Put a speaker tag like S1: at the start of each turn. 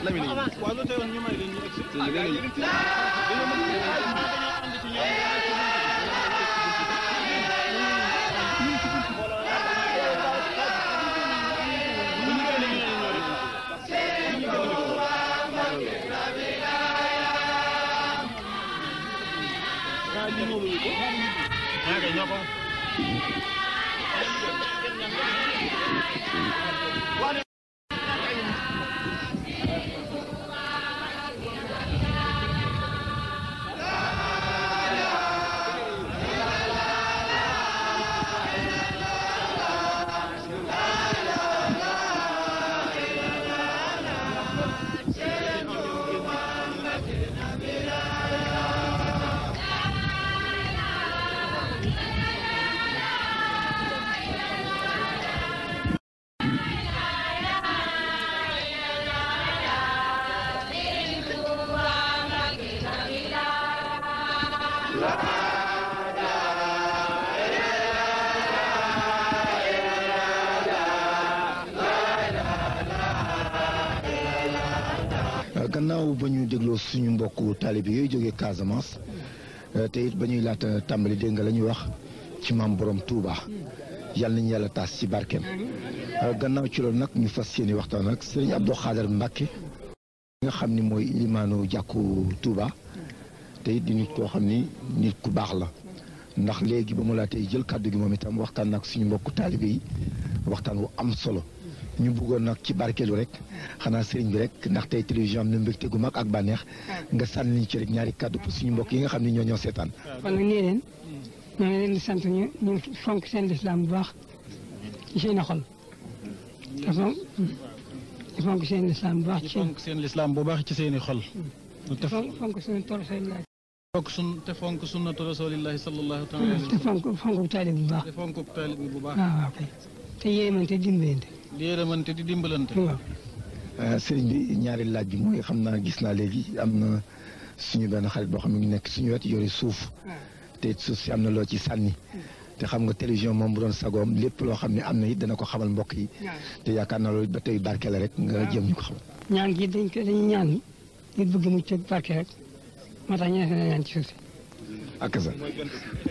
S1: Lamine
S2: waaw lu teewoon ñu may leen ñu egsi
S1: sëñ bi nee nañu
S3: gannaaw ba ñu dégloo suñu mbokku taalibe yooyu jógee Casamance te it ba ñuy laata tàmbali dégg nga la ñuy wax ci maam borom Touba yàlla nañu yàlla taas ci barkeem gannaaw ci loolu nag ñu fas yéene waxtaan ak sëriñ Abdou Khader Mbacke nga xam ni mooy limaanu jàkku Touba te it di nit koo xam ni nit ku baax la ndax léegi ba mu laa tey jël kàddu gi moom itam waxtaan nag suñu mbokku taalibe yi waxtaan wu am solo ñu bëggoon nag ci barkeelu rek xanaa sëriñ bi rek ndax tey télévision am na mbégte gu mag ak bànneex nga sànni ñu ci rek ñaari kàddu pour suñu mbokk yi nga xam ne ñoo ñoo seetaan.
S4: kon nag nee leen ñoo ngi leen di sant ñu ñu fonk seen lislaam bu baax ci seen i xol te fonk te fonk seen lislaam bu baax
S2: ñu
S4: ci seen
S2: fonk seen lislaam bu baax ci seeni xol te
S4: te fonk fonk suñu toro seen laaj
S2: fonk sun te fonk sunnatu rasulillahi sallallahu taala alayhi
S4: te
S2: wa sallam
S4: fonk fonk taalib bu baax
S2: te fonk taalib bi bu baax
S4: waaw waaw kay te yéemante dimbalante
S2: di yërëmante di dimbalante
S4: waaw
S3: sëriñ bi ñaari laaj bi mooy xam naa gis naa léegi am na suñu benn xarit boo xam ne ngi nekk suñu wet yore suuf te it suuf si am na loo ci sànni te xam nga télévision moom bu doon sagoom lépp loo xam ne am na it dana ko xamal mbokk yi te yaakaar naa loolu ba tey barke la rek nga jëm ñu ko xamal.
S4: ñaan gi dañ ko dañuy ñaan nit bëgg mucc ak barke rek moo tax ñu ne ñaan ci suuf si
S3: ak sa